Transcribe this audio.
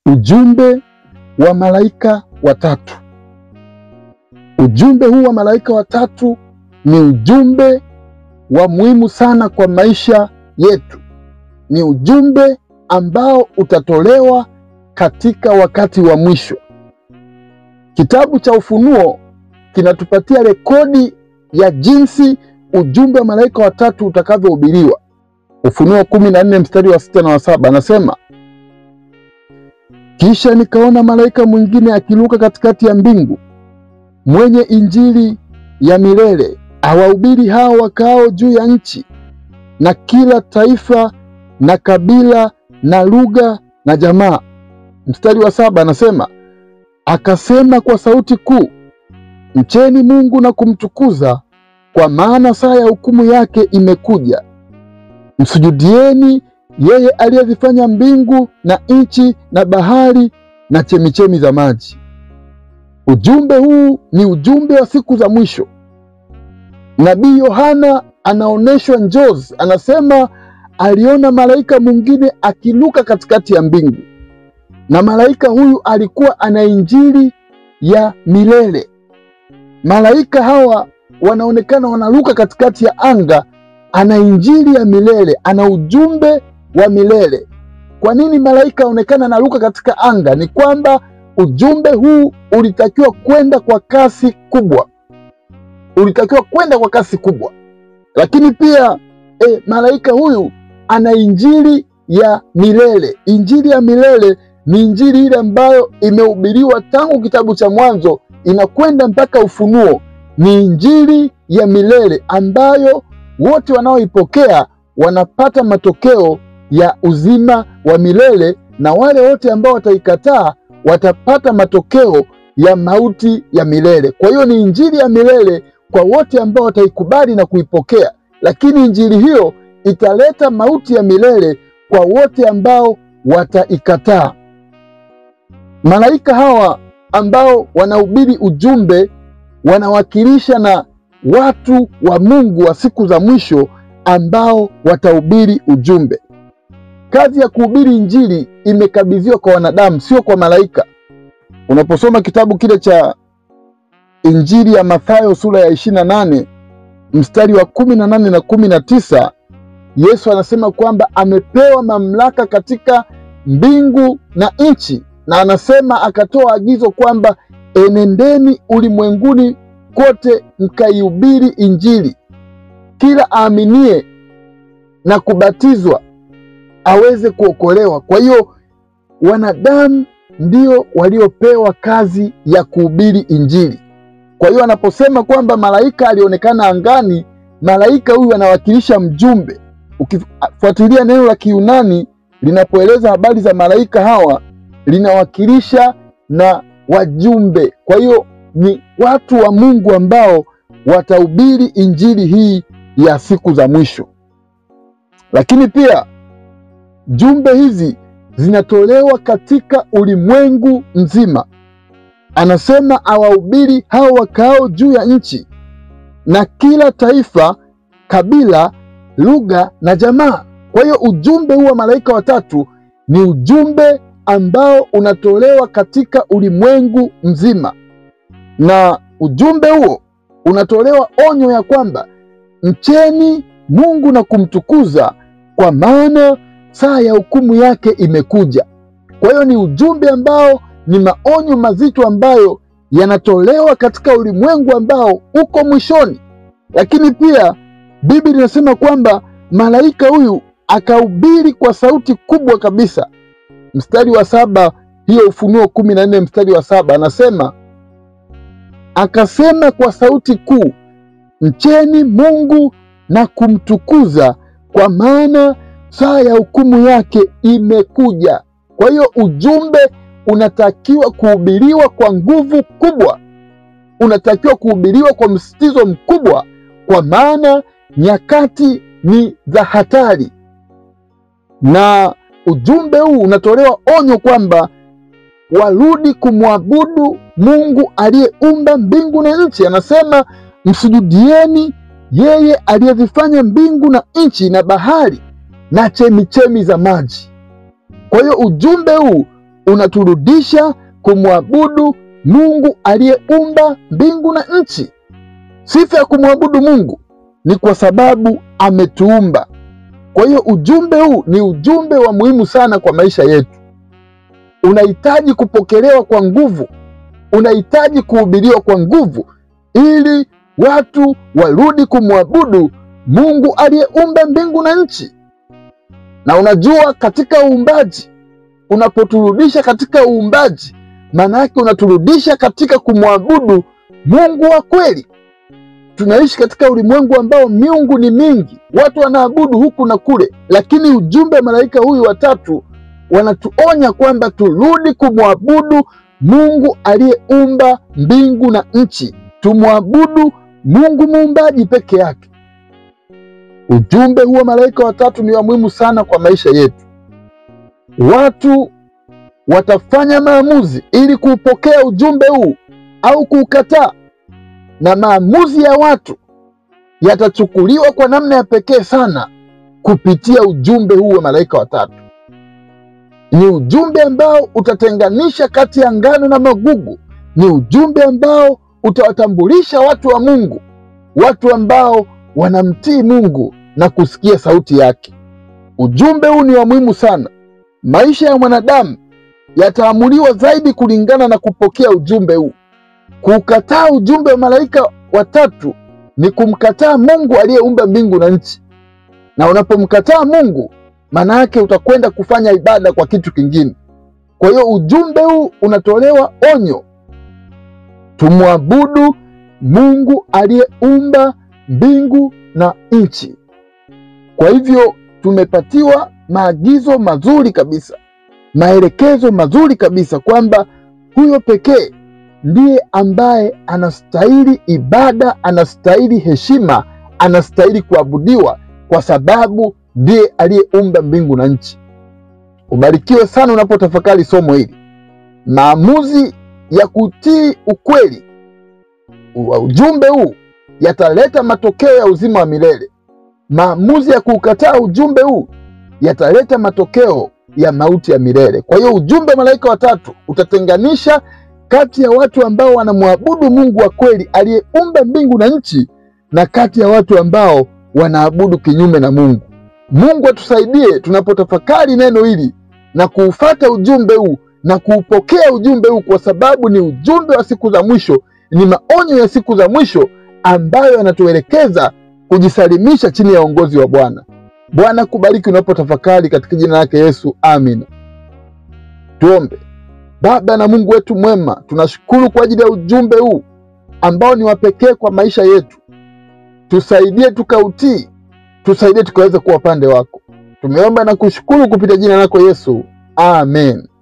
ujumbe wa malaika watatu. Ujumbe huu wa malaika watatu ni ujumbe wa muhimu sana kwa maisha yetu. Ni ujumbe ambao utatolewa katika wakati wa mwisho. Kitabu cha Ufunuo kinatupatia rekodi ya jinsi ujumbe wa malaika watatu utakavyohubiriwa. Ufunuo kumi na nne mstari wa sita na wa saba anasema, kisha nikaona malaika mwingine akiruka katikati ya mbingu, mwenye injili ya milele, awahubiri hao wakaao juu ya nchi, na kila taifa na kabila na lugha na jamaa. Mstari wa saba anasema, akasema kwa sauti kuu, mcheni Mungu na kumtukuza, kwa maana saa ya hukumu yake imekuja. Msujudieni yeye aliyezifanya mbingu na nchi na bahari na chemichemi za maji. Ujumbe huu ni ujumbe wa siku za mwisho. Nabii Yohana anaonyeshwa njozi, anasema aliona malaika mwingine akiruka katikati ya mbingu, na malaika huyu alikuwa ana injili ya milele. Malaika hawa wanaonekana wanaruka katikati ya anga, ana injili ya milele, ana ujumbe wa milele. Kwa nini malaika aonekana anaruka katika anga? Ni kwamba ujumbe huu ulitakiwa kwenda kwa kasi kubwa, ulitakiwa kwenda kwa kasi kubwa. Lakini pia e, malaika huyu ana injili ya milele. Injili ya milele ni injili ile ambayo imehubiriwa tangu kitabu cha Mwanzo inakwenda mpaka Ufunuo. Ni injili ya milele ambayo wote wanaoipokea wanapata matokeo ya uzima wa milele, na wale wote ambao wataikataa watapata matokeo ya mauti ya milele. Kwa hiyo ni injili ya milele kwa wote ambao wataikubali na kuipokea, lakini injili hiyo italeta mauti ya milele kwa wote ambao wataikataa. Malaika hawa ambao wanahubiri ujumbe wanawakilisha na watu wa Mungu wa siku za mwisho ambao watahubiri ujumbe. Kazi ya kuhubiri injili imekabidhiwa kwa wanadamu, sio kwa malaika. Unaposoma kitabu kile cha Injili ya Mathayo sura ya ishirini na nane mstari wa kumi na nane na kumi na tisa Yesu anasema kwamba amepewa mamlaka katika mbingu na nchi, na anasema akatoa agizo kwamba enendeni ulimwenguni kote mkaihubiri injili, kila aaminie na kubatizwa aweze kuokolewa. Kwa hiyo wanadamu ndio waliopewa kazi ya kuhubiri injili. Kwa hiyo anaposema kwamba malaika alionekana angani, malaika huyu anawakilisha mjumbe. Ukifuatilia neno la Kiyunani linapoeleza habari za malaika hawa, linawakilisha na wajumbe. Kwa hiyo ni watu wa Mungu ambao watahubiri injili hii ya siku za mwisho. Lakini pia jumbe hizi zinatolewa katika ulimwengu mzima. Anasema awahubiri hao wakaao juu ya nchi na kila taifa, kabila, lugha na jamaa. Kwa hiyo ujumbe huu wa malaika watatu ni ujumbe ambao unatolewa katika ulimwengu mzima, na ujumbe huo unatolewa onyo ya kwamba mcheni Mungu na kumtukuza, kwa maana saa ya hukumu yake imekuja. Kwa hiyo ni ujumbe ambao ni maonyo mazito ambayo yanatolewa katika ulimwengu ambao uko mwishoni. Lakini pia Biblia inasema kwamba malaika huyu akahubiri kwa sauti kubwa kabisa. Mstari wa saba, hiyo Ufunuo kumi na nne mstari wa saba anasema akasema kwa sauti kuu, mcheni Mungu na kumtukuza, kwa maana saa ya hukumu yake imekuja. Kwa hiyo ujumbe unatakiwa kuhubiriwa kwa nguvu kubwa, unatakiwa kuhubiriwa kwa msitizo mkubwa, kwa maana nyakati ni za hatari, na ujumbe huu unatolewa onyo kwamba warudi kumwabudu Mungu aliyeumba mbingu na nchi. Anasema msujudieni yeye aliyezifanya mbingu na nchi na bahari na chemichemi za maji. Kwa hiyo ujumbe huu unaturudisha kumwabudu Mungu aliyeumba mbingu na nchi. Sifa ya kumwabudu Mungu ni kwa sababu ametuumba. Kwa hiyo ujumbe huu ni ujumbe wa muhimu sana kwa maisha yetu. Unahitaji kupokelewa kwa nguvu, unahitaji kuhubiriwa kwa nguvu, ili watu warudi kumwabudu Mungu aliyeumba mbingu na nchi. Na unajua, katika uumbaji, unapoturudisha katika uumbaji, maana yake unaturudisha katika kumwabudu Mungu wa kweli. Tunaishi katika ulimwengu ambao miungu ni mingi, watu wanaabudu huku na kule, lakini ujumbe wa malaika huyu watatu wanatuonya kwamba turudi kumwabudu Mungu aliyeumba mbingu na nchi, tumwabudu Mungu muumbaji peke yake. Ujumbe huu wa malaika watatu ni wa muhimu sana kwa maisha yetu. Watu watafanya maamuzi ili kuupokea ujumbe huu au kuukataa, na maamuzi ya watu yatachukuliwa kwa namna ya pekee sana kupitia ujumbe huu wa malaika watatu. Ni ujumbe ambao utatenganisha kati ya ngano na magugu. Ni ujumbe ambao utawatambulisha watu wa Mungu, watu ambao wanamtii Mungu na kusikia sauti yake. Ujumbe huu ni wa muhimu sana. Maisha ya mwanadamu yataamuliwa zaidi kulingana na kupokea ujumbe huu. Kukataa ujumbe wa malaika watatu ni kumkataa Mungu aliyeumba mbingu na nchi, na unapomkataa Mungu, maana yake utakwenda kufanya ibada kwa kitu kingine. Kwa hiyo ujumbe huu unatolewa onyo, tumwabudu Mungu aliyeumba mbingu na nchi. Kwa hivyo tumepatiwa maagizo mazuri kabisa, maelekezo mazuri kabisa kwamba huyo pekee ndiye ambaye anastahili ibada, anastahili heshima, anastahili kuabudiwa kwa sababu ndiye aliyeumba mbingu na nchi. Ubarikiwe sana unapotafakari somo hili. Maamuzi ya kutii ukweli wa ujumbe huu yataleta matokeo ya uzima wa milele. Maamuzi ya kuukataa ujumbe huu yataleta matokeo ya mauti ya milele. Kwa hiyo ujumbe wa malaika watatu utatenganisha kati ya watu ambao wanamwabudu Mungu wa kweli aliyeumba mbingu na nchi na kati ya watu ambao wanaabudu kinyume na Mungu. Mungu atusaidie tunapotafakari neno hili na kuufata ujumbe huu na kuupokea ujumbe huu, kwa sababu ni ujumbe wa siku za mwisho, ni maonyo ya siku za mwisho ambayo yanatuelekeza kujisalimisha chini ya uongozi wa Bwana. Bwana kubariki unapotafakari katika jina lake Yesu, amina. Tuombe. Baba na Mungu wetu mwema, tunashukuru kwa ajili ya ujumbe huu ambao ni wa pekee kwa maisha yetu. Tusaidie tukautii, tusaidie tukaweza kuwa upande wako. Tumeomba na kushukuru kupitia jina lako Yesu, amen.